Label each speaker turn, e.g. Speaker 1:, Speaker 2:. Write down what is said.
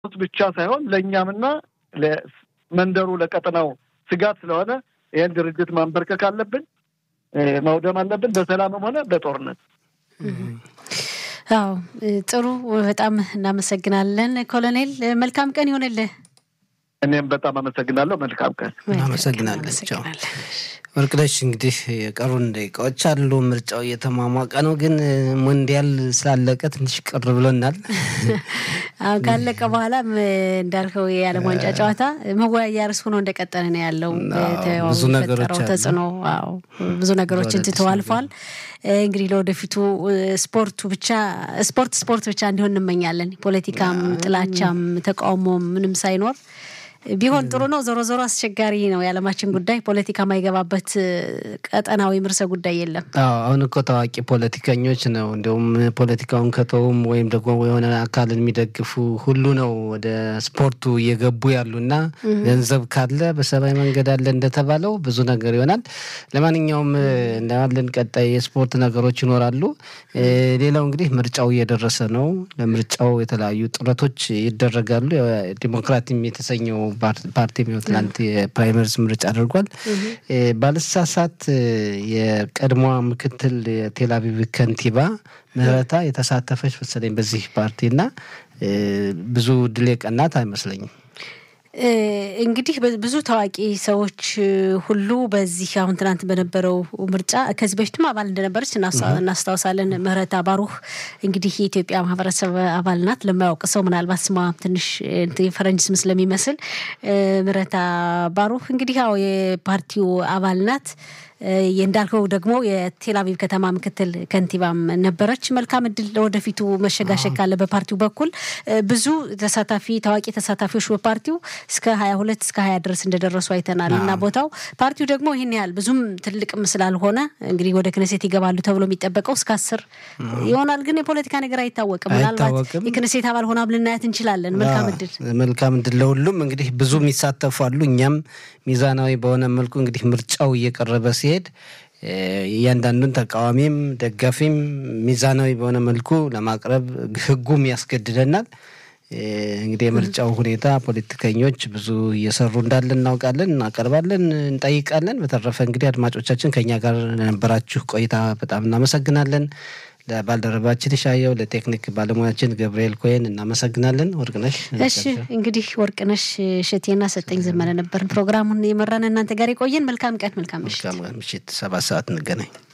Speaker 1: ብቻ ሳይሆን ለእኛምና ለመንደሩ ለቀጠናው ስጋት ስለሆነ ይህን ድርጅት ማንበርከክ አለብን፣ ማውደም አለብን፣ በሰላምም ሆነ በጦርነት።
Speaker 2: አዎ ጥሩ፣ በጣም እናመሰግናለን ኮሎኔል። መልካም ቀን ይሆንልህ።
Speaker 1: እኔም በጣም አመሰግናለሁ። መልካም ቀን።
Speaker 3: እናመሰግናለን። ቻው ወርቅነሽ። እንግዲህ የቀሩን ደቂቃዎች አሉ። ምርጫው እየተሟሟቀ ነው፣ ግን ሞንዲያል ስላለቀ ትንሽ ቅር ብሎናል።
Speaker 2: አሁን ካለቀ በኋላም እንዳልከው የዓለም ዋንጫ ጨዋታ መወያያ ርዕስ ሆኖ እንደቀጠለ ነው ያለው።
Speaker 3: ብዙ ነገሮች
Speaker 2: ተጽዕኖ ብዙ ነገሮችን ትተው አልፏል። እንግዲህ ለወደፊቱ ስፖርቱ ብቻ ስፖርት ስፖርት ብቻ እንዲሆን እንመኛለን። ፖለቲካም፣ ጥላቻም፣ ተቃውሞም ምንም ሳይኖር ቢሆን ጥሩ ነው። ዞሮ ዞሮ አስቸጋሪ ነው የዓለማችን ጉዳይ። ፖለቲካ ማይገባበት ቀጠና ወይም ርዕሰ ጉዳይ የለም።
Speaker 3: አዎ አሁን እኮ ታዋቂ ፖለቲከኞች ነው እንዲሁም ፖለቲካውን ከተውም ወይም ደግሞ የሆነ አካልን የሚደግፉ ሁሉ ነው ወደ ስፖርቱ እየገቡ ያሉና ገንዘብ ካለ በሰማይ መንገድ አለ እንደተባለው ብዙ ነገር ይሆናል። ለማንኛውም እናያለን። ቀጣይ የስፖርት ነገሮች ይኖራሉ። ሌላው እንግዲህ ምርጫው እየደረሰ ነው። ለምርጫው የተለያዩ ጥረቶች ይደረጋሉ። ዲሞክራቲም የተሰኘው ፓርቲ ትናንት የፕራይመሪስ ምርጫ አድርጓል። ባልሳሳት የቀድሞዋ ምክትል የቴል አቪቭ ከንቲባ ምህረታ የተሳተፈች መሰለኝ በዚህ ፓርቲ እና ብዙ ድል የቀናት አይመስለኝም።
Speaker 2: እንግዲህ ብዙ ታዋቂ ሰዎች ሁሉ በዚህ አሁን ትናንት በነበረው ምርጫ ከዚህ በፊትም አባል እንደነበረች እናስታውሳለን። ምህረታ ባሩህ እንግዲህ የኢትዮጵያ ማህበረሰብ አባል ናት። ለማያውቅ ሰው ምናልባት ስሟ ትንሽ የፈረንጅ ስም ስለሚመስል ምህረታ ባሩህ እንግዲህ ያው የፓርቲው አባል ናት። እንዳልከው ደግሞ የቴልአቪቭ ከተማ ምክትል ከንቲባም ነበረች። መልካም እድል ለወደፊቱ መሸጋሸግ ካለ በፓርቲው በኩል ብዙ ተሳታፊ ታዋቂ ተሳታፊዎች በፓርቲው እስከ ሀያ ሁለት እስከ ሀያ ድረስ እንደደረሱ አይተናል እና ቦታው ፓርቲው ደግሞ ይህን ያህል ብዙም ትልቅም ስላልሆነ እንግዲህ ወደ ክነሴት ይገባሉ ተብሎ የሚጠበቀው እስከ አስር ይሆናል። ግን የፖለቲካ ነገር አይታወቅም። ምናልባት የክነሴት አባል ሆና ልናያት እንችላለን። መልካም እድል
Speaker 3: መልካም እድል ለሁሉም። እንግዲህ ብዙ የሚሳተፉ አሉ። እኛም ሚዛናዊ በሆነ መልኩ እንግዲህ ምርጫው እየቀረበ ሲሄድ እያንዳንዱን ተቃዋሚም ደጋፊም ሚዛናዊ በሆነ መልኩ ለማቅረብ ሕጉም ያስገድደናል። እንግዲህ የምርጫው ሁኔታ ፖለቲከኞች ብዙ እየሰሩ እንዳለ እናውቃለን፣ እናቀርባለን፣ እንጠይቃለን። በተረፈ እንግዲህ አድማጮቻችን ከኛ ጋር ለነበራችሁ ቆይታ በጣም እናመሰግናለን። ለባልደረባችን ሻየው፣ ለቴክኒክ ባለሙያችን ገብርኤል ኮይን እናመሰግናለን። ወርቅነሽ
Speaker 2: እሺ፣ እንግዲህ ወርቅነሽ እሸቴና ሰጠኝ ዘመነ ነበርን ፕሮግራሙን የመራን እናንተ ጋር የቆየን። መልካም ቀን፣ መልካም ምሽት።
Speaker 3: ምሽት ሰባት ሰዓት እንገናኝ።